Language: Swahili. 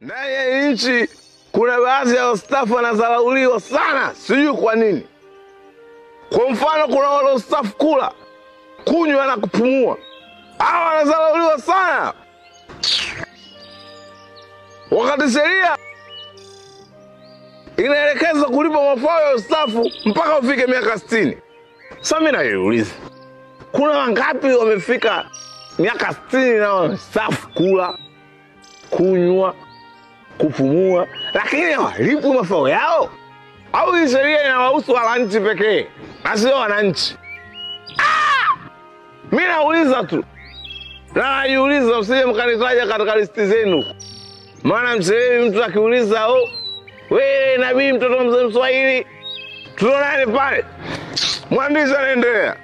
Ndani ya hii nchi kuna baadhi ya wastaafu wanadharauliwa sana, sijui kwa nini. Kwa mfano, kuna wale wastaafu kula, kunywa na kupumua, hawa wanadharauliwa sana, wakati sheria inaelekeza kulipa mafao ya ustaafu mpaka ufike miaka sitini. Sasa mimi najiuliza, kuna wangapi wamefika miaka sitini na wamestaafu kula, kunywa, kupumua, lakini hawalipwi mafao yao? Au hii sheria inawahusu wananchi pekee na sio wananchi? Ah! Mi nauliza tu na najiuliza, msije mkanitaja katika listi zenu, maana msehemu mtu akiuliza oh, wewe nabii mtoto mzee Mswahili tuonane pale, mwandishi anaendelea